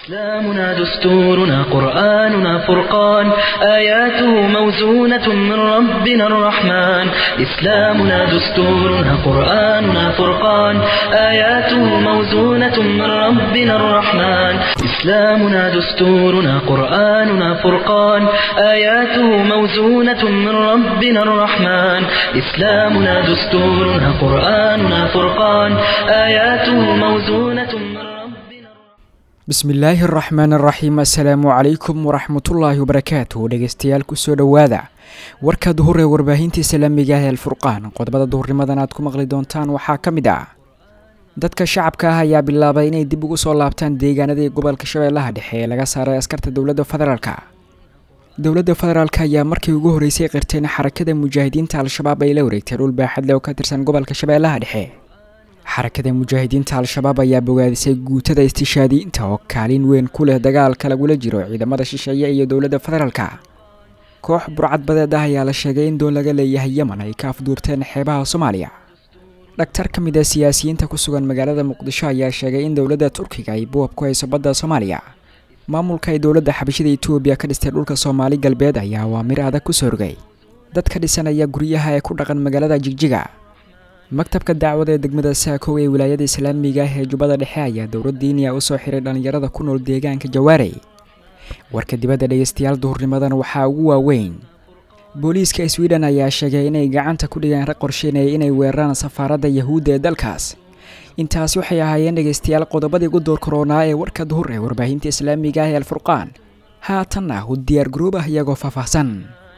إسلامنا دستورنا قرآننا فرقان آياته موزونة من ربنا الرحمن إسلامنا دستورنا قرآننا فرقان آياته موزونة من ربنا الرحمن إسلامنا دستورنا قرآننا فرقان آياته موزونة من ربنا الرحمن إسلامنا دستورنا قرآننا فرقان آياته موزونة من ربنا bismillaahi araxmaan araxiim assalaamu calaykum waraxmatullaahi wabarakaatuh dhegeystayaal kusoo dhowaada warka duhur ee warbaahinta islaamiga ah ee alfurqaan qodobada duhurnimadan aad ku maqli doontaan waxaa ka mid ah dadka shacabka ah ayaa bilaabay inay dib ugu soo laabtaan deegaanadii gobolka shabeellaha dhexe ee laga saaray askarta dowladda federaalka dowladda federaalk ayaa markii ugu horeysay qirteen xarakada mujaahidiinta al-shabaab ay la wareegtay dhul baaxad leh oo ka tirsan gobolka shabeellaha dhexe xarakada mujaahidiinta al-shabaab ayaa bogaadisay guutada istishaadiyiinta oo kaalin weyn ku leh dagaalka lagula jiro ciidamada shisheeye iyo dowladda federaalka koox burcad badeed ah ayaa la sheegay in doon laga leeyahay yemen ay ka afduurteen xeebaha soomaaliya dhaktar ka mid a siyaasiyiinta ku sugan magaalada muqdisho ayaa sheegay in dowladda turkiga ay buwab ku hayso badda soomaaliya maamulka ay dowladda xabashida etoobiya ka dhistay dhulka soomaali galbeed ayaa waa mir adag kusoo rogay dadka dhisanaya guryaha ee ku dhaqan magaalada jigjiga maktabka dacwada ee degmada saakow ee wilaayada islaamiga ah ee jubbada dhexe ayaa dowlad diiniya usoo xiray dhallinyarada ku nool deegaanka jawaarey warka dibadda dhegeystayaal duhurnimadan waxaa ugu waaweyn booliiska sweden ayaa sheegay inay gacanta ku dhigeen rag qorsheynaya inay weeraraan safaaradda yahuudda ee dalkaas intaasi waxay ahaayeen dhegeystayaal qodobadii ugu door koronaa ee warka duhur ee warbaahinta islaamiga ah ee alfurqaan haatanna u diyaar garoob ah iyagoo faahfaahsan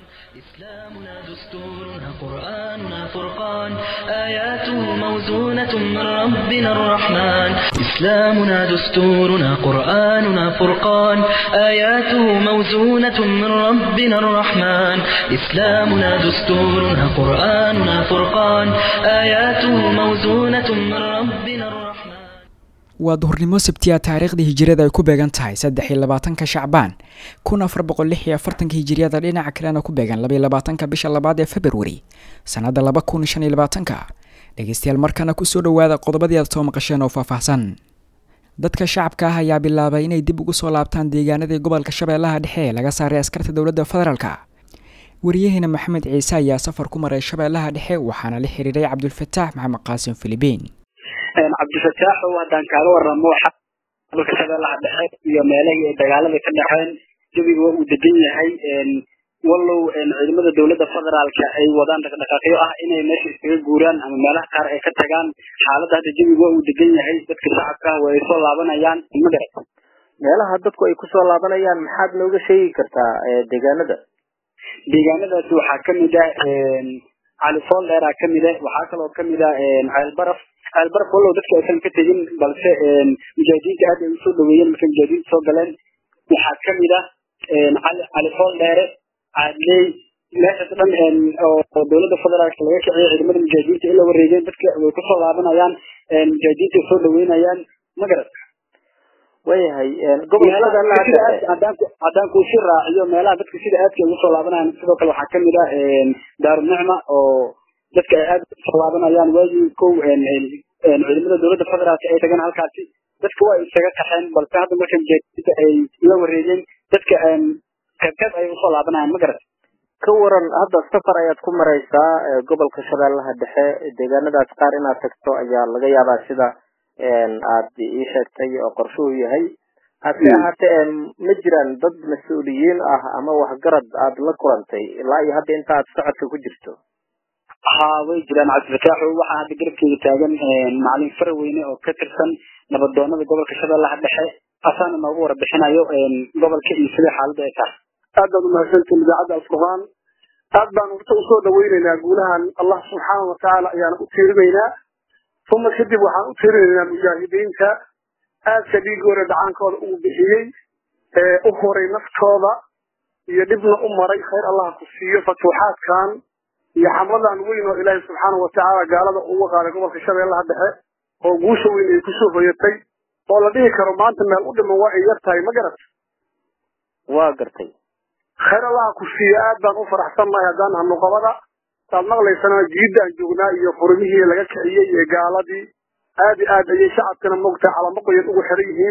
إسلامنا دستورنا قرآننا فرقان آياته موزونة من ربنا الرحمن إسلامنا دستورنا قرآننا فرقان آياته موزونة من ربنا الرحمن إسلامنا دستورنا قرآننا فرقان آياته موزونة من ربنا الرحمن waa duhurnimo sabtiya taariikhdii hijiriyada ay ku beegan tahay saddex iyo labaatanka shacbaan kun afar boqol lix iyo afartanka hijiriyada dhinaca kalena ku beegan labaiyo labaatanka bisha labaad ee februari sannadda laba kun shan iyo labaatanka dhegeystayaal markana kusoo dhowaada qodobadii aad soo maqasheen oo faahfaahsan dadka shacabka ah ayaa bilaabay inay dib ugu soo laabtaan deegaanadii gobolka shabeellaha dhexe ee laga saaray askarta dowladda federaalka wariyaheena maxamed ciise ayaa safar ku maray shabeellaha dhexe waxaana la xiriiray cabdulfataax maxamed qaasim filibiin cabdifataax oo haddaan kaaga waramo gobolka shabeellaha dhexe iyo meelahii ay dagaalada ka dhexeen jawiga waa uu degan yahay wallow ciidamada dowladda federaalka ay wadaan dhaqdhaqaaqyo ah inay meesha iskaga guuraan ama meelaha qaar ay ka tagaan xaaladda hadda jawiga waa uu degan yahay dadka shacabka ah waa ay soo laabanayaan magarat meelaha dadku ay kusoo laabanayaan maxaad nooga sheegi kartaa deegaanada deegaanadaasi waxaa kamid ah cali fool dheeraa kamid ah waxaa kaloo kamid ah ceelbaraf ceelbaraf wallow dadka aysan ka tegin balse mujaahidiinta aad ay usoo dhaweeyeen markay mujaahidiinta soo galeen waxaa kamid ah cali cali fool dheere caadley meeshaas dhan oo dowladda federaalka laga kiciyo ciidamada mujaahidiinta ila wareegeen dadka way kusoo laabanayaan mujaahidiinta soo dhaweynayaan magarat wayahay gobolka haddaan kuusi raaciyo meelaha dadka sida aadka ay usoo laabanayaan sidoo kale waxaa kamid ah daarunicma oo dadka ay aad usoo laabanayaan waagii kow ciidamada dowladda federaalka ay tagaan halkaasi dadka waa isaga qaxeen balse hadda marka mujaahidiinta ay la wareegeen dadka qeybqeyb ayay usoo laabanayaan ma garat ka waran hadda safar ayaad ku maraysaa gobolka shabeellaha dhexe deegaanadaas qaar inaad tagto ayaa laga yaabaa sida aad ii sheegtay oo qorshuhu yahay hase ahaatee ma jiraan dad mas-uuliyiin ah ama waxgarad aad la kulantay ilaa iyo hadda inta aad socodka ku jirto ha way jiraan cabdifataaxo waxaa hadda garabkeeda taagan macalin faraweyne oo ka tirsan nabadoonada gobolka shabeellaha dhexe asaana noogu warbixinayo gobolka iyo sida xaaladda ay tahay aad baad umahadsantiin idaacadda alfurqaan aad baan urta usoo dhaweynaynaa guulahan allah subxaana watacaala ayaana u tiirinaynaa uma kadib waxaan u tiirinaynaa mujaahidiinta aadka dhiigooda dhacaankooda uu bixiyey ee u horay naftooda iyo dhibna u maray khayr allah ku siiyo fatuuxaadkan iyo xamladan weyn oo ilaahay subxaana watacaala gaalada uga qaaday gobolka shabeellaha dhexe oo guusha weyn ay kusoo hoyatay oo la dhihi karo maanta meel u dhiman waa ay yar tahay ma garat waa gartay khayr allaha ku siiyo aad baan u faraxsannahay haddaan hanuqabada saad maqlaysana jiiddaan joognaa iyo furmihii laga kiciyey ee gaaladii aad iyo aad ayay shacabkana mogtahay calamo qoyan ugu xiran yihiin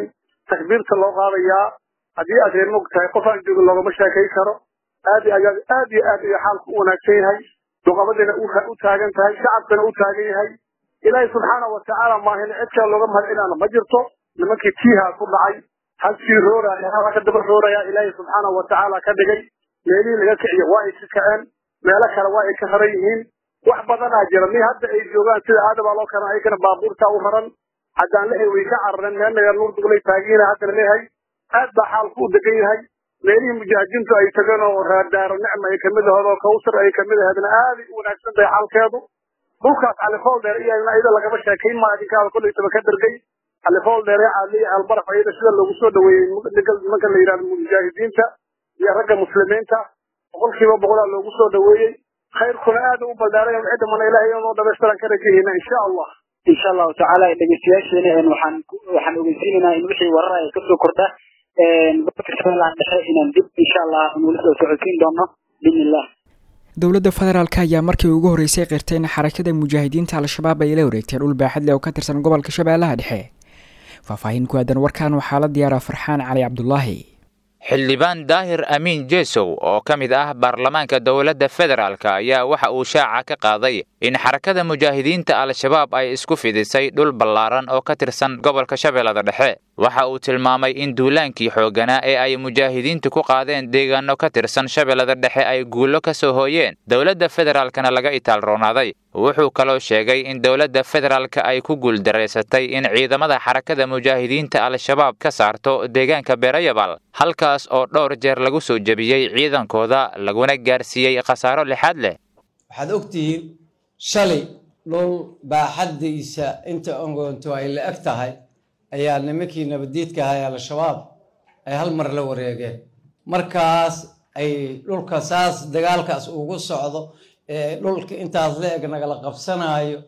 takbiirta loo qaadayaa haddii aad reer mog tahay qof aan joogin loogama sheekay karo aad iyo aad aad iyo aad iyo xaalku u wanaagsan yahay duqabadina u taagan tahay shacabkana u taagan yahay ilaahay subxaana watacaala maahin cid kale looga mahadcinaana ma jirto nimankii tiiha ku dhacay halkii rooraya halka ka daba rooraya ilaahay subxaana watacaala ka dhigay meelihii laga kiciyo waa ay ka kaceen meelo kale waa ay ka raran yihiin wax badanaa jira mi hadda ay joogaan sida aadabaa loo karan ayagana baabuurta u raran haddaan lehay way ka carareen meel naga nuur duglay taagiina haddana leehay aad baa xaalku u degan yahay meelihii mujaahidiintu ay tageen oo raadaaro nicma ay kamid ahayd oo kawsar ay kamid ahaydna aaday u wanaagsan tahay xaalkeedu dhulkaas califool dheer iyo ayada lagama sheekayn maa idinkaada kollaytaba ka dhergay califool dheere caaliya albaraf ayada sida loogu soo dhaweeyey nimanka la yidhahdo mujaahidiinta iyo ragga muslimiinta boqolkiiba boqolaa loogu soo dhaweeyey khayrkuna aad u baldaaray cidda mana ilahay inoo dhamaystiran ka rajahayna insha allah insha allahu tacaala dhegeystayaasheena waxaan waxaan ogeysiinaynaa in wixii warar ay kasoo kordha gobolka shabeellaha dhexe inaan dib insha allah nula soo socodsiin doono biidnillah dowladda federaalk ayaa markii ugu horreysay qirtay in xarakada mujaahidiinta al-shabaab ay la wareegteen dhul baaxad leh oo ka tirsan gobolka shabeellaha dhexe faahfaahin ku aadan warkan waxaa la diyaaraa farxaan cali cabdulaahi xildhibaan daahir amiin jesow oo ka mid ah baarlamaanka dowladda federaalk ayaa waxa uu shaaca ka qaaday in xarakada mujaahidiinta al-shabaab ay isku fidisay dhul ballaaran oo ka tirsan gobolka shabeellada dhexe waxa uu tilmaamay in duulaankii xoogganaa ee ay mujaahidiintu ku qaadeen deegaano ka tirsan shabeellada dhexe ay guulo ka soo hooyeen dowladda federaalkana laga itaalroonaaday wuxuu kaloo sheegay in dowladda federaalka ay ku guuldareysatay in ciidamada xarakada mujaahidiinta al-shabaab ka saarto deegaanka beerayabal halkaas oo dhowr jeer lagu soo jebiyey ciidankooda laguna gaarsiiyey khasaaro lixaad leh waxaad ogtihiin shalay dhul baaxaddiisa inta ongoonto ay la eg tahay ayaa nimankii nabaddiidka ahay al-shabaab ay hal mar la wareegeen markaas ay dhulka saas dagaalkaas ugu socdo ee dhulka intaas la eg nagala qabsanaayo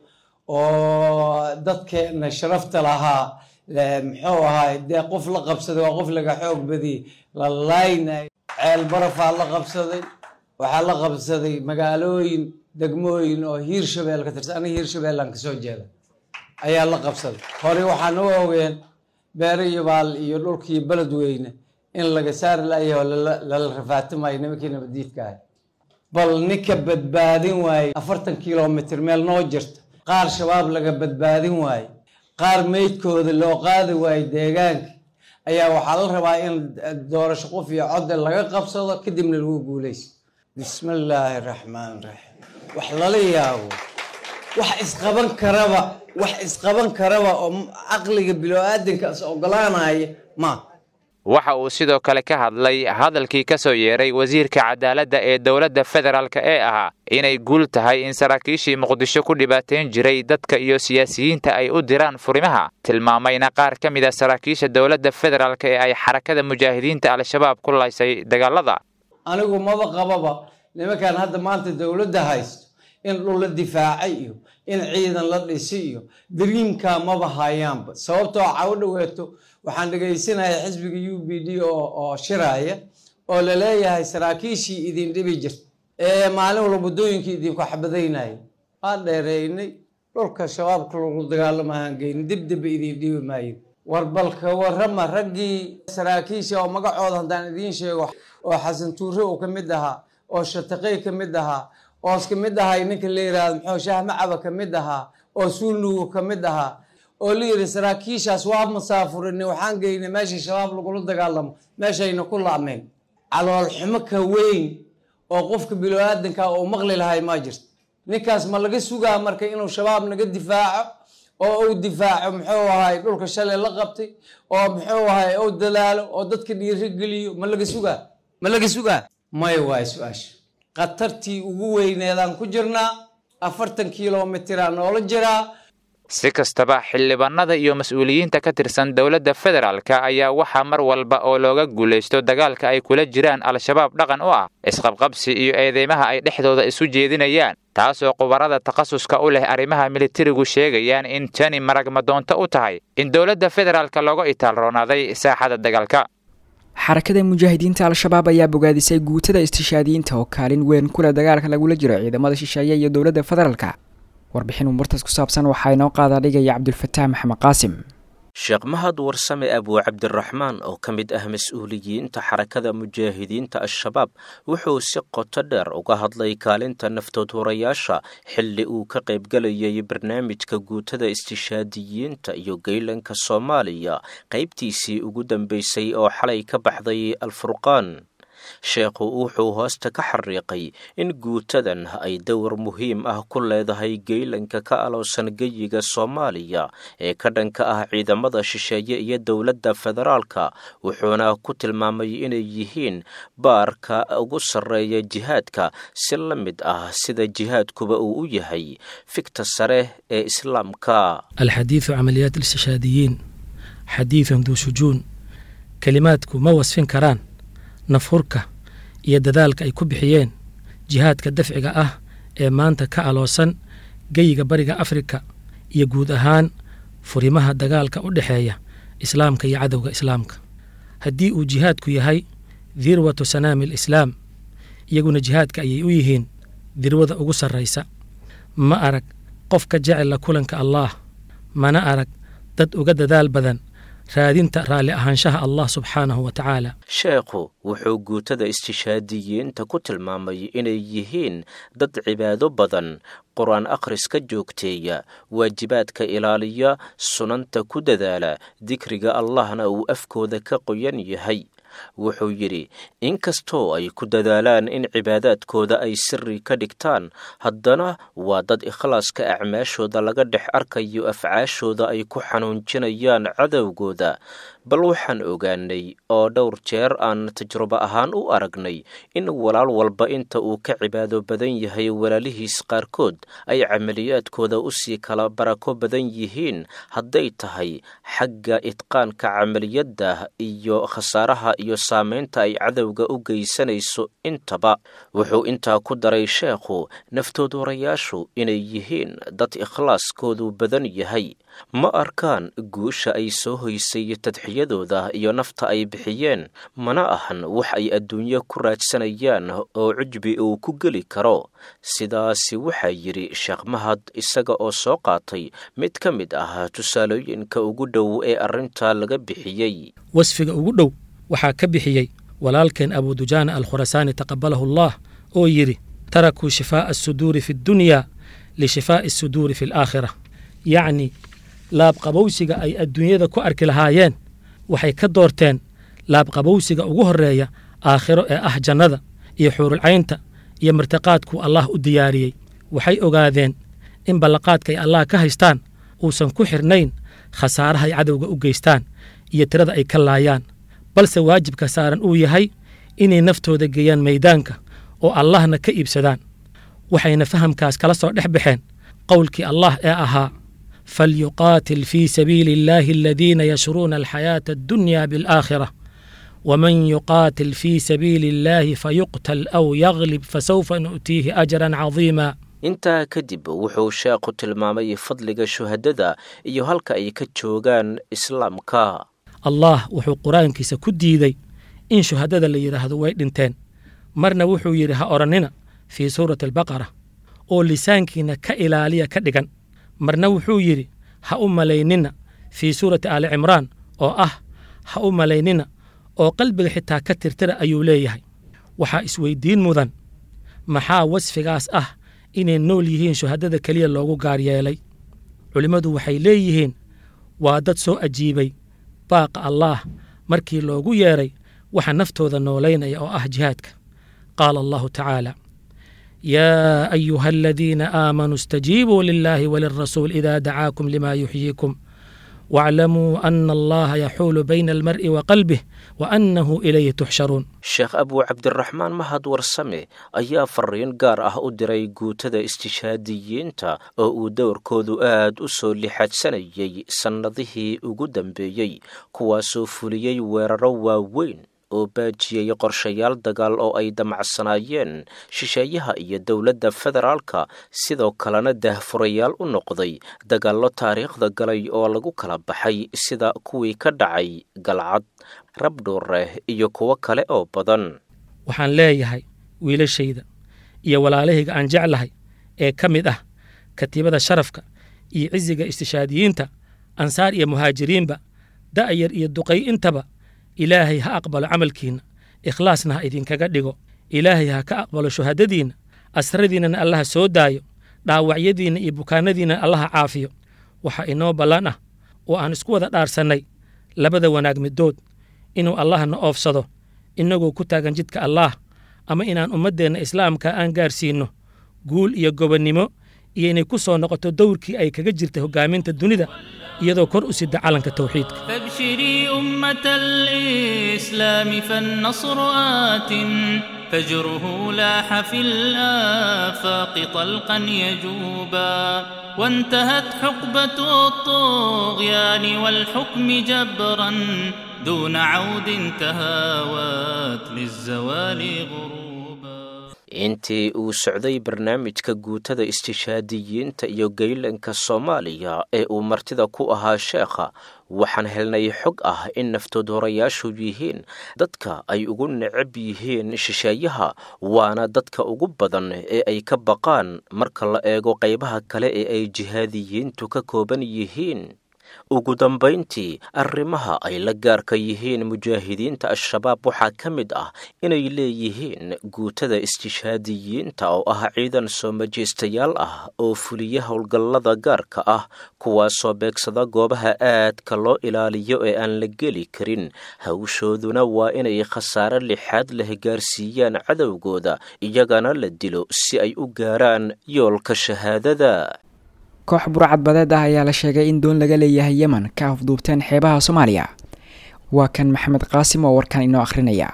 oo dadkeena sharafta lahaa muxuu ahaay dee qof la qabsaday waa qof laga xoog badiyey la laaynayo ceel barafaa la qabsaday waxaa la qabsaday magaalooyin degmooyin oo hiir shabeel ka tirsan aniga hiir shabeellaan kasoo jeeda ayaa la qabsaday hore waxaan u ogeen beerayabaal iyo dhulkii beledweyne in laga saari layaho lala rafaatimayo nimankii nabadiidka ahay bal ninka badbaadin waaye afartan kilomitr meel noo jirta qaar shabaab laga badbaadin waaye qaar meydkooda loo qaadi waaye deegaanka ayaa waxaa la rabaa in doorasho qof iyo codde laga qabsado kadibna lagu guuleyso bismi illaahi raxmaan raxiim wax lala yaabo wax isqaban karaba wax isqaban karaba oo caqliga bilo-aadankaas ogolaanaya ma waxa uu sidoo kale ka hadlay hadalkii ka soo yeeray wasiirka cadaaladda ee dowladda federaalk ee ahaa inay guul tahay in saraakiishii muqdisho ku dhibaateyn jiray dadka iyo siyaasiyiinta ay u diraan furimaha tilmaamayna qaar ka mid a saraakiisha dowladda federaalk ee ay xarakada mujaahidiinta al-shabaab ku laysay dagaalada anigu maba qababa nimankan hadda maanta dowladda haysto in dhul la difaacay iyo in ciidan la dhisi iyo dariimkaa maba hayaanba sababtoo cawo dhoweeto waxaan dhegaysanaya xisbiga u b d oo shiraya oo laleeyahay saraakiishii idin dhibi jirta ee maalin walba waddooyinkii idinku xabadaynaya waan dheereynay dhulka shabaabka lagu dagaalamahaan geyni dibdibba idin dhibi maayin war balka warrama raggii saraakiisha oo magacooda haddaan idiin sheego oo xasan tuure uu ka mid ahaa oo shataqey ka mid ahaa oos ka mid ahay ninka la yidhahdo muxuu shaah macaba ka mid ahaa oo suulnugu ka mid ahaa oo la yidhi saraakiishaas waa masaafurini waxaan geynay meeshii shabaab lagula dagaalamo meeshayna ku laameen caloolxumo ka weyn oo qofka bilo-aadanka uu maqli lahay maa jirto ninkaas ma laga sugaa marka inuu shabaab naga difaaco oo uu difaaco muxuu ahay dhulka shalay la qabtay oo muxuu ahay uu dadaalo oo dadka dhiirigeliyo ma laga sugaa ma laga sugaa maya waay su-aasha khatartii ugu weyneedaan ku jirnaa afartan kilomitraa noola jiraa si kastaba xildhibaanada iyo mas-uuliyiinta ka tirsan dowladda federaalk ayaa waxaa mar walba oo looga guulaysto dagaalka ay kula jiraan al-shabaab dhaqan u ah isqabqabsi iyo eedeymaha ay dhexdooda isu jeedinayaan taasoo khubarada takhasuska u leh arrimaha militarigu sheegayaan in tani maragmadoonto u tahay in dowladda federaalk looga itaalroonaaday saaxada dagaalka xarakada mujaahidiinta al-shabaab ayaa bogaadisay guutada istishaadiyiinta oo kaalin weyn kuleh dagaalka lagula jiro ciidamada shisheeye iyo dowladda federaalka warbixin umurtaas ku saabsan waxaa inoo qaadaa dhigaya cabdulfataax maxamed qaasim sheekh mahad warsame abuu cabdiraxmaan oo ka mid ah mas-uuliyiinta xarakada mujaahidiinta al-shabaab wuxuu si qoto dheer uga hadlay kaalinta naftood hurayaasha xilli uu ka qaybgelayay barnaamijka guutada istishaadiyiinta iyo geylanka soomaaliya qaybtiisii ugu dambeysay oo xalay ka baxday alfurqaan sheekhu wuxuu hoosta ka xariiqay in guutadan ay dowr muhiim ah ku leedahay geylanka ka aloosan geyiga soomaaliya ee ka dhanka ah ciidamada shisheeye iyo dowladda federaalka wuxuuna ku tilmaamay inay yihiin baarka ugu sarreeya jihaadka si la mid ah sida jihaadkuba uu u yahay fikta sare ee islaamka alxadiidu camaliyaat istishhaadiyiin xadiidun duu shujuun kelimaadku ma wasfin karaan nafhurka iyo dadaalka ay ku bixiyeen jihaadka dafciga ah ee maanta ka aloosan geyiga bariga afrika iyo guud ahaan furimaha dagaalka u dhexeeya islaamka iyo cadowga islaamka haddii uu jihaadku yahay dirwatu sanaami alislaam iyaguna jihaadka ayay u yihiin dirwada ugu sarraysa ma arag qof ka jecel la kulanka allaah mana arag dad uga dadaal badan raadinta raalli ahaanshaha allah subxaanahu wa tacaala sheekhu wuxuu guutada istishaadiyiinta ku tilmaamay inay yihiin dad cibaado badan qur-aan akhriska joogteeya waajibaadka ilaaliya sunanta ku dadaala dikriga allahna uu afkooda ka qoyan yahay wuxuu yidhi inkastoo ay ku dadaalaan in cibaadaadkooda ay siri ka dhigtaan haddana waa dad ikhlaaska acmaashooda laga dhex arkayo afcaashooda ay ku xanuunjinayaan cadowgooda bal waxaan ogaanay oo dhowr jeer aan tajrubo ahaan u aragnay in walaal walba inta uu ka cibaado badan yahay walaalihiis qaarkood ay camaliyaadkooda usii kala barako badan yihiin hadday tahay xagga idqaanka camaliyadda iyo khasaaraha iyo saameynta ay cadowga u geysanayso intaba wuxuu intaa ku daray sheekhu naftoodurayaashu inay yihiin dad ikhlaaskoodu badan yahay ma arkaan guusha ay soo hoysay tadxiyadooda iyo nafta ay bixiyeen mana ahan wax ay adduunyo ku raadsanayaan oo cujbi uu ku geli karo sidaasi waxaa yidhi sheekh mahad isaga oo soo qaatay mid ka mid ah tusaalooyinka ugu dhow ee arrintaa laga bixiyey wasfiga ugu dhow waxaa ka bixiyey walaalkeen abudujaana alkhurasaani taqabalahu allah oo yidhi tarakuu shifaa'a asuduuri fi ddunyaa lishifaa'i asuduuri fi alaakhira yacni laabqabowsiga ay adduunyada ku arki lahaayeen waxay ka doorteen laabqabowsiga ugu horreeya aakhiro ee ah jannada iyo xuurulcaynta iyo martiqaadkuu allah u diyaariyey waxay ogaadeen in ballaqaadka ay allah ka haystaan uusan ku xidhnayn khasaarahay cadowga u geystaan iyo tirada ay ka laayaan balse waajibka saaran uu yahay inay naftooda geeyaan maydaanka oo allahna ka iibsadaan waxayna fahamkaas kala soo dhex baxeen qowlkii allah ee ahaa falyuqaatil fii sabiili illaahi aladiina yashruuna alxayaata addunya bialaakhira waman yuqaatil fii sabiili illaahi fayuqtal aw yaglib fasawfa nu'tiihi ajran cadiima intaa kadib wuxuu sheekhu tilmaamay fadliga shuhadada iyo halka ay ka joogaan islaamka allah wuxuu qur-aankiisa ku diiday in shuhadada la yidhaahdo way dhinteen marna wuxuu yidhi ha odhannina fii suurati albaqara oo lisaankiina ka ilaaliya ka dhigan marna wuxuu yidhi ha u malaynina fii suurati aali cimraan oo ah ha u malaynina oo qalbiga xitaa ka tirtira ayuu leeyahay waxaa isweyddiin mudan maxaa wasfigaas ah inay nool yihiin shuhadada keliya loogu gaar yeelay culimmadu waxay leeyihiin waa dad soo ajiibay baaqa allaah markii loogu yeedhay waxa naftooda noolaynaya oo ah jihaadka qaala allahu tacaala yaa ayuha aladiina aamanuu istajiibuu lilaahi walirasuul idaa dacaakum lima yuxyiikum waaclamuu ana allaha yaxuulu bayna almar'i wa qalbih wa annahu ilayhi tuxsharuun sheekh abuu cabdiraxmaan mahad warsame ayaa fariin gaar ah u diray guutada istishaadiyiinta oo uu dowrkoodu aad u soo lixadsanayay sannadihii ugu dambeeyey kuwaasoo fuliyey weeraro waaweyn oo baajiyey qorshayaal dagaal oo ay damacsanaayeen shisheeyaha iyo dowladda federaalka sidoo kalena daahfurayaal u noqday dagaallo taariikhda galay oo lagu kala baxay sida kuwii ka dhacay galcad rabdhuure iyo kuwo kale oo badan waxaan leeyahay wiilashayda iyo walaalahayga aan jeclahay ee ka mid ah katiibada sharafka iyo cisiga istishaadiyiinta ansaar iyo muhaajiriinba da'yar iyo duqay intaba ilaahay ha aqbalo camalkiinna ikhlaasna ha idinkaga dhigo ilaahay ha ka aqbalo shuhadadiinna asradiinnana allaha soo daayo dhaawacyadiinna iyo bukaanadiinna allaha caafiyo waxaa inoo ballan ah oo aan isku wada dhaarsannay labada wanaag middood inuu allahna oofsado innagoo ku taagan jidka allaah ama inaan ummaddeenna islaamka aan gaarsiinno guul iyo gobonnimo iyo inay ku soo noqoto dowrkii ay kaga jirtay hoggaaminta dunida iyadoo kor u sida calanka tawxiidka فابشري أمة الإسلام فالنصر آت فجره لاح في الآفاق طلقا يجوبا وانتهت حقبة الطغيان والحكم جبرا دون عود تهاوت للزوال غروبا intii uu socday barnaamijka guutada istishaadiyiinta iyo geylanka soomaaliya ee uu martida ku ahaa sheekha waxaan helnay xog ah in naftoodhorayaashu yihiin dadka ay ugu necab yihiin shisheeyaha waana dadka ugu badan ee ay ka baqaan marka la eego qaybaha kale ee ay jihaadiyiintu ka kooban yihiin ugu dambayntii arrimaha ay la gaarka yihiin mujaahidiinta al-shabaab waxaa ka mid ah inay leeyihiin guutada istishhaadiyiinta oo ah ciidan soo majeystayaal ah oo fuliya howlgallada gaarka ah kuwaasoo beegsada goobaha aadka loo ilaaliyo ee aan la geli karin hawshooduna waa inay khasaare lixaad leh gaarsiiyaan cadowgooda iyagana la dilo si ay u gaaraan yoolka shahaadada koox burcad badeed ah ayaa la sheegay in doon laga leeyahay yemen ka afduubteen xeebaha soomaaliya waa kan maxamed qaasim oo warkan inoo akhrinaya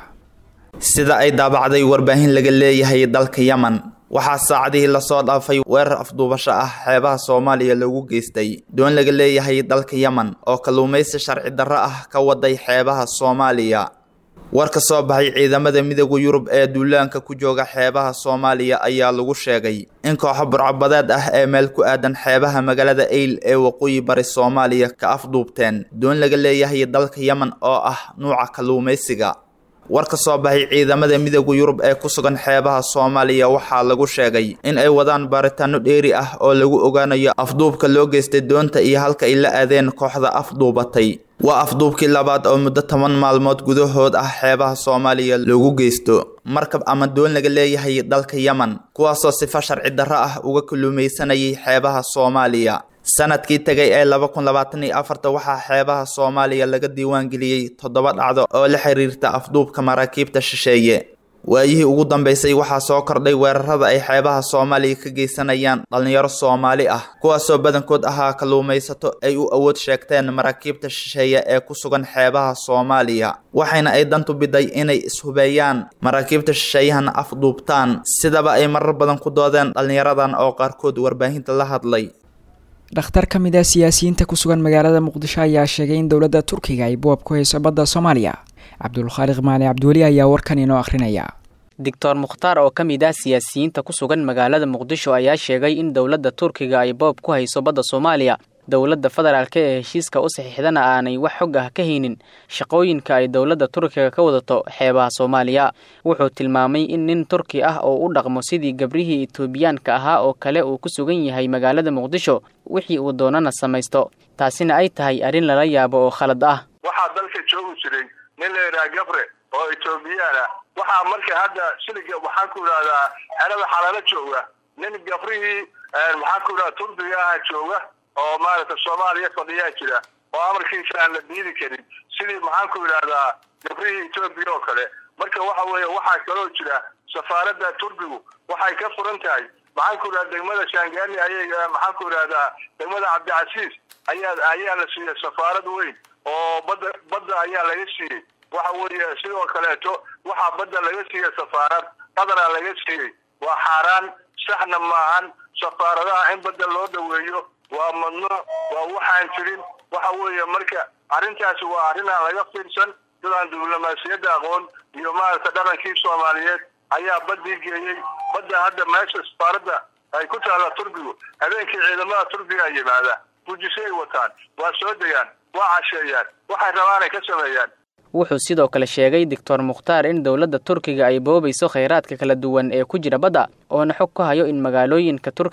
sida ay daabacday warbaahin laga leeyahay dalka yemen waxaa saacadihii lasoo dhaafay weerar afduubasho ah xeebaha soomaaliya lagu geystay doon laga leeyahay dalka yemen oo kalluumaysi sharci darro ah ka waday xeebaha soomaaliya war ka soo baxay ciidamada midooda yurub ee duulaanka ku jooga xeebaha soomaaliya ayaa lagu sheegay in kooxo burcabadeed ah ee meel ku aadan xeebaha magaalada eyl ee waqooyi bari soomaaliya ka afduubteen doon laga leeyahay dalka yemen oo ah nuuca kalluumaysiga war ka soo baxay ciidamada midooda yurub ee ku sugan xeebaha soomaaliya waxaa lagu sheegay in ay wadaan baaritaano dheeri ah oo lagu ogaanayo afduubka loo geystay doonta iyo halka ay la aadeen kooxda afduubatay waa afduubkii labaad oo muddo toban maalmood gudahood ah xeebaha soomaaliya loogu geysto markab ama doon laga leeyahay dalka yemen kuwaasoo sifo sharci darro ah uga kalluumaysanayay xeebaha soomaaliya sanadkii tegay ee laba kun labaatan iyo afarta waxaa xeebaha soomaaliya laga diiwaangeliyey toddoba dhacdo oo la xiriirta afduubka maraakiibta shisheeye waayihii ugu dambeysay waxaa soo kordhay weerarada ay xeebaha soomaaliya ka geysanayaan dhallinyaro soomaali ah kuwaasoo badankood ahaa kalluumaysato ay u awood sheegteen maraakiibta shisheeye ee ku sugan xeebaha soomaaliya waxayna ay dantu biday inay ishubeeyaan maraakiibta shisheeyahana afduubtaan sidaba ay marar badan ku doodeen dhallinyaradan oo qaarkood warbaahinta la hadlay dhakhtar ka mid ah siyaasiyiinta ku sugan magaalada muqdisho ayaa sheegay in dowladda turkiga ay boob ku hayso badda soomaaliya cabdulkhaaliq maali cabdiweli ayaa warkan inoo akhrinaya doctor mukhtaar oo ka mid ah siyaasiyiinta ku sugan magaalada muqdisho ayaa sheegay in dowladda turkiga ay boob ku hayso badda soomaaliya dowladda federaalk ee heshiiska u saxiixdana aanay wax xog ah ka haynin shaqooyinka ay dowladda turkiga ka wadato xeebaha soomaaliya wuxuu tilmaamay in nin turki ah oo u dhaqmo sidii gabrihii etoobiyaanka ahaa oo kale uu ku sugan yahay magaalada muqdisho wixii uu doonana samaysto taasina ay tahay arrin lala yaabo oo khalad ah waxaa dalka joogi jiray nin la yidhaha gabre oo etoobiyaan ah waxaa marka hadda siliga waxaan ku idhahdaa xerada xalaalo jooga nin gabrihii maxaan ku idhahda turkiga aha jooga oo maaragta soomaaliya fadhiyaa jira oo amarkiisa aan la diidi karin sidii maxaan ku idhahdaa gabrihii etoobiya oo kale marka waxa weeye waxaa kaloo jira safaaradda turkigu waxay ka furan tahay maxaan ku idhahda degmada shangani ayay maxaan ku idhahdaa degmada cabdicasiis ayaa ayaa la siiyey safaarad weyn oo badda badda ayaa laga siiyey waxa weeye sidoo kaleeto waxaa badda laga siiyey safaarad qadara laga siiyey waa xaaraan saxna maahan safaaradaha in badda loo dhoweeyo waa mamnuuc waa waxaan jirin waxa weeye marka arrintaasi waa arrin aan laga fiirsan dadaan diblomaasiyadda aqoon iyo maaragta dhaqankii soomaaliyeed ayaa baddii geeyey badda hadda meesha safaaradda ay ku taalla turkigu habeenkii ciidamada turkiga yimaada gujisay wataan waa soo degaan waa casheeyaan waxay rabaanay ka sameeyaan wuxuu sidoo kale sheegay doctor mukhtaar in dowladda turkiga ay boobayso khayraadka kala duwan ee ku jira badda oona xog ka hayo in magaalooyinka turkiga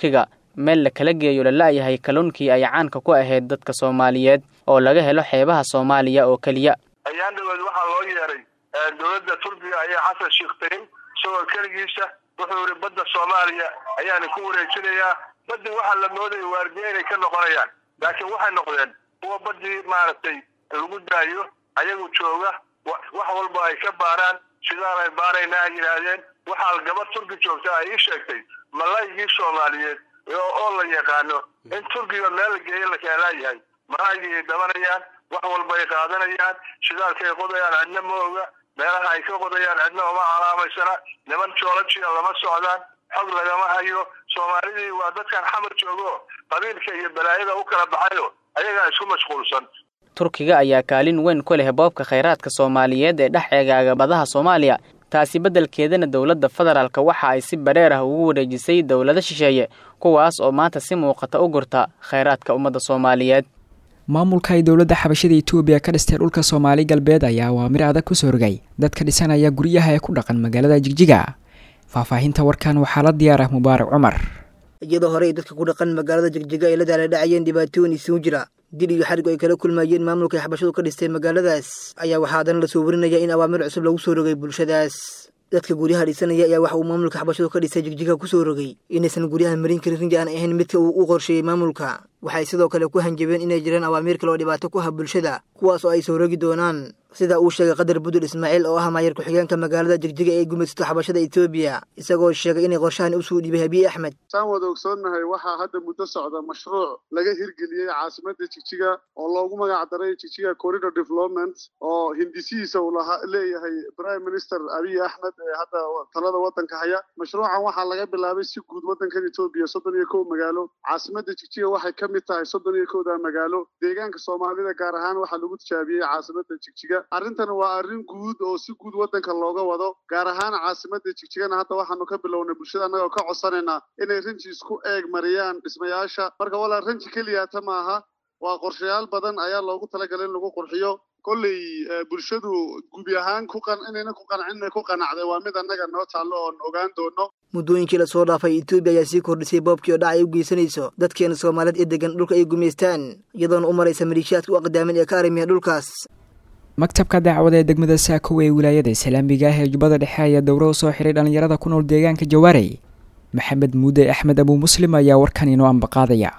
meel la kala geeyo la la'yahay kalluunkii ay caanka ku ahayd dadka soomaaliyeed oo laga helo xeebaha soomaaliya oo keliya ayaan dhaweed waxaa loo yeeray dowladda turkiga ayaa xasan sheekhteyn isagoo keligiisa wuxuu yihi badda soomaaliya ayaana ku wareejinayaa baddii waxaa la moodaya waardiye inay ka noqonayaan laakiin waxay noqdeen kuwa baddii maaragtay lagu daayo ayagu jooga wax walba ay ka baaraan sidaan ay baaraynaa ay yidhaahdeen waxaa gabar turki joogta ay ii sheegtay malaygii soomaaliyeed oo la yaqaano in turkiga meel la geeyo la kaalaayahay malaygii ay dabanayaan wax walba ay qaadanayaan shidaalkay qodayaan cidna ma oga meelaha ay ka qodayaan cidna uma calaamaysana niman joolajia lama socdaan xog lagama hayo soomaalidii waa dadkan xamar joogo qabiilka iyo balaayada u kala baxayo ayagaa isku mashquulsan turkiga ayaa kaalin weyn ku leh boobka khayraadka soomaaliyeed ee dhex eegaaga badaha soomaaliya taasi beddelkeedana dowladda federaalka waxa ay si bareer ah ugu wareejisay dowlado shisheeye kuwaas oo maanta si muuqata u gurta khayraadka ummadda soomaaliyeed maamulka ay dowladda xabashada etoobiya ka dhistay dhulka soomaali galbeed ayaa awaamir adag ku soo rogay dadka dhisanaya guryaha ee ku dhaqan magaalada jigjiga faahfaahinta warkan waxaa la diyaar ah mubaarak cumar iyadoo horey dadka ku dhaqan magaalada jigjiga ay la daaladhacayeen dhibaatooyin isugu jira dil iyo xarig ay kala kulmayeen maamulka ay xabashadu ka dhistay magaaladaas ayaa waxaa haddana lasoo warinaya in awaamir cusub lagu soo rogay bulshadaas dadka guryaha dhisanaya ayaa waxa uu maamulka xabashadu ka dhistay jigjiga ku soo rogay inaysan guryaha marin karin rinji aan ahayn midka uu u qorsheeyey maamulka waxay sidoo kale ku hanjabeen inay jiraan awaamiir kale oo dhibaato ku ha bulshada kuwaas oo ay soo rogi doonaan sida uu sheegay qadar budul ismaaciil oo ah maayar ku-xigeenka magaalada jigjiga ee gumaysato xabashada etoobiya isagoo sheegay inay qorshahan usuu dhiibay habiye axmed saan wada ogsoonnahay waxaa hadda muddo socda mashruuc laga hirgeliyey caasimadda jigjiga oo loogu magac daray jigjiga corridor development oo hindisihiisa uu lahaa leeyahay prime minister abiy axmed ee hadda talada waddanka haya mashruucan waxaa laga bilaabay si guud waddankan etoobiya soddon iyo kow magaalo caasimadda jigjiga waxay ka mid tahay soddon iyo kowda magaalo deegaanka soomaalida gaar ahaan waxaa lagu tijaabiyey caasimadda jigjiga arrintan waa arrin guud oo si guud waddanka looga wado gaar ahaan caasimadda jigjigana hadda waxaanu ka bilownay bulshada annagoo ka codsanaynaa inay ranji isku eeg mariyaan dhismayaasha marka walaa ranji keliyaata maaha waa qorshayaal badan ayaa loogu talagalay in lagu qurxiyo kolley bulshadu gubi ahaan ku qan inayna ku qancin inay ku qanacday waa mid annaga noo taallo oon ogaan doono muddooyinkii lasoo dhaafay etoobiya ayaa sii kordhisay boobkii oo dhac ay u geysanayso dadkeena soomaaliyeed ee degan dhulka ay gumaystaan iyadoona u maraysa maliishiyaadka u aqdaamin ee ka arrimiya dhulkaas maktabka dacwada ee degmada saakow ee wilaayada islaamiga ah ee jubbada dhexe ayaa dowro u soo xiray dhallinyarada ku nool deegaanka jawaarey maxamed muude axmed abuu muslim ayaa warkan inoo ambaqaadaya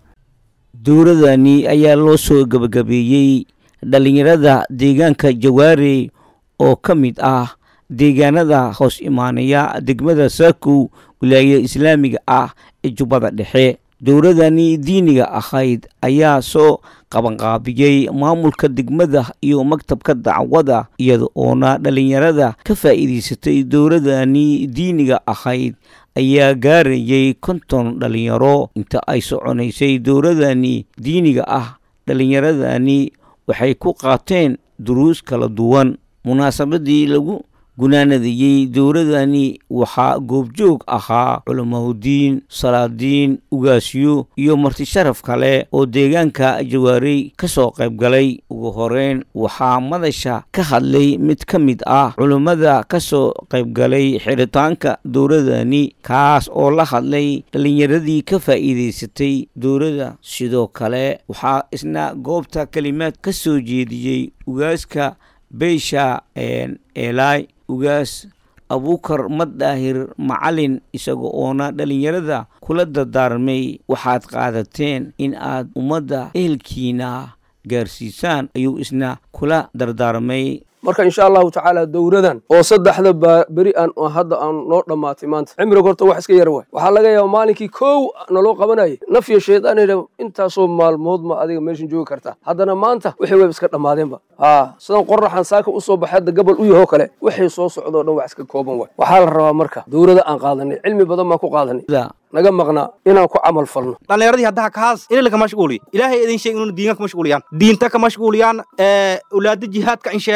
dowradani ayaa loo soo gebagabeeyey dhallinyarada deegaanka jawaarey oo ka mid ah deegaanada hoos imaanaya degmada saakow wilaayada islaamiga ah ee jubbada dhexe dowladani diiniga ahayd ayaa soo qabanqaabiyey maamulka degmada iyo maktabka dacwada iyada oona dhallinyarada ka faa'iidaysatay dowladani diiniga ahayd ayaa gaarayay konton dhallinyaro inta ay soconaysay dowladani diiniga ah dhallinyaradani waxay ku qaateen duruus kala duwan munaasabadii lagu gunaanadayey dowladani waxaa goobjoog ahaa culamaudiin salaadiin ugaasyo iyo martisharaf kale oo deegaanka jawaarey ka soo qayb galay ugu horeyn waxaa madasha ka hadlay mid ka mid ah culummada ka soo qayb galay xiritaanka dowladani kaas oo la hadlay dhallinyaradii ka faa'iidaysatay dowladda sidoo kale waxaa isna goobta kelimaad ka soo jeediyey ugaaska beysha eelay ugaas abuukar maddaahir macalin isaga oona dhallinyarada kula dardaarmay waxaad qaadateen in aad ummadda ehelkiina gaarsiisaan ayuu isna kula dardaarmay marka insha allahu tacaala dowradan oo saddexda beri aan hadda aan noo dhammaatay maanta cimriga horta wax iska yar waay waxaa laga yaaba maalinkii kow naloo qabanayay nafya shaydaanayna intaasoo maalmood ma adiga meeshan joogi kartaa haddana maanta wixii wayba iska dhammaadeenba haa sidan qoraxan saaka usoo baxay hadda gabal u yahoo kale wixii soo socdoo dhan wax iska kooban waay waxaa la rabaa marka dowrada aan qaadanay cilmi badan baan ku qaadanay naga maqnaa inaan ku camal falno dhallinyaradii haddaha kaas ilila ka mashquuliyo ilaahay idin sheeg inuuna diinka ka mashquuliyaan diinta ka mashquuliyaan ulaada jihaadka in sheegan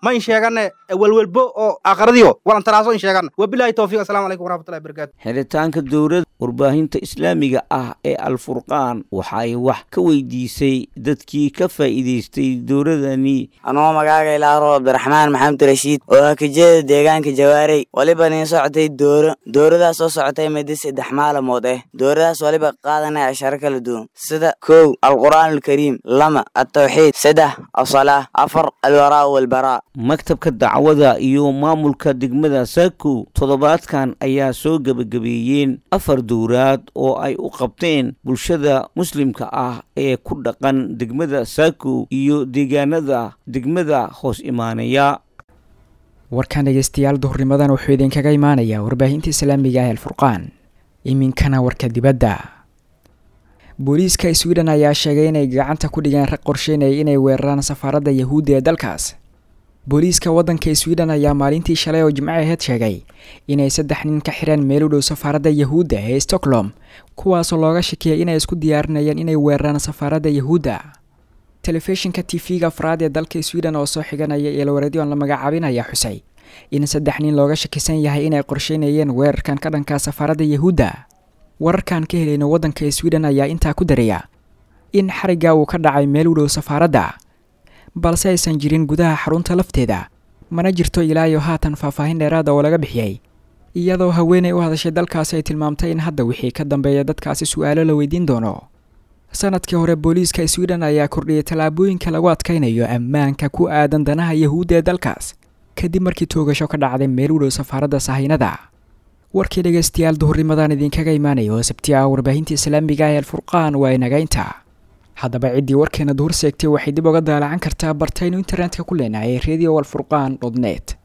ma in sheegane welwelbo oo aakhiradiyo walantaraaso in sheegana wabilahi towfiiq assalamu calaykum waraxmatullahi barakatu xiritaanka dowladda warbaahinta islaamiga ah ee alfurqaan waxa ay wax ka weydiisay dadkii ka faa'iidaystay dowladani anoo magaaga ilaaro cabdiraxmaan maxamed rashiid oo ah kajeeda deegaanka jawaarey waliba nin socotay dooro dooradaas soo socotay muddo saddex maalamood ah dooradaas waliba qaadanaya asharo kala duwan sida kow alqur'aan alkariim lama altawxiid saddex asalaa afar alwaraa walbaraa maktabka dacwada iyo maamulka degmada saako toddobaadkan ayaa soo gebagabeeyeen afar dowraad oo ay u qabteen bulshada muslimka ah ee ku dhaqan degmada saako iyo deegaanada degmada hoos imaanaya warkan dhegeystayaal duhurnimadan wuxuu idinkaga imaanayaa warbaahinta islaamiga ah alfurqaan iminkana warka dibadda booliiska sweden ayaa sheegay inay gacanta ku dhigeen rag qorsheynaya inay weeraraan safaaradda yahuudda ee dalkaas booliiska waddanka sweden ayaa maalintii shalay oo jimco aheyd sheegay inay saddex nin ka xireen meel u dhow safaaradda yahuudda ee stockholm kuwaasoo looga shakiyay inay isku diyaarinayaan inay weeraraan safaaradda yahuudda telefishinka t v-ga afraad ee dalka sweden oo soo xiganaya eelwareedyoon la magacaabinaya xusay in saddex nin looga shakisan yahay inay qorsheynayeen weerarkan ka dhanka safaaradda yahuudda wararkan ka helayna waddanka sweden ayaa intaa ku daraya in xarigga uu ka dhacay meel u dhow safaaradda balse aysan jirin gudaha xarunta lafteeda mana jirto ilaa iyo haatan faahfaahin dheeraada oo laga bixiyey iyadoo haweenay u hadashay dalkaasi ay tilmaamtay in hadda wixii ka dambeeya dadkaasi su-aalo la weydiin doono sanadkii hore booliiska sweden ayaa kordhiyay tallaabooyinka lagu adkaynayo ammaanka ku aadan danaha yahuudda ee dalkaas kadib markii toogasho ka dhacday meel u dhow safaaradda sahaynada warkii dhegaystayaal duhurnimadan idinkaga imaanaya oo sabti ah warbaahinta islaamiga ah ee alfurqaan waa inagaynta haddaba ciddii warkeena duhur seegtay waxay dib uga daalacan kartaa bartaynu internetka ku leenahay radio alfurqaan dot net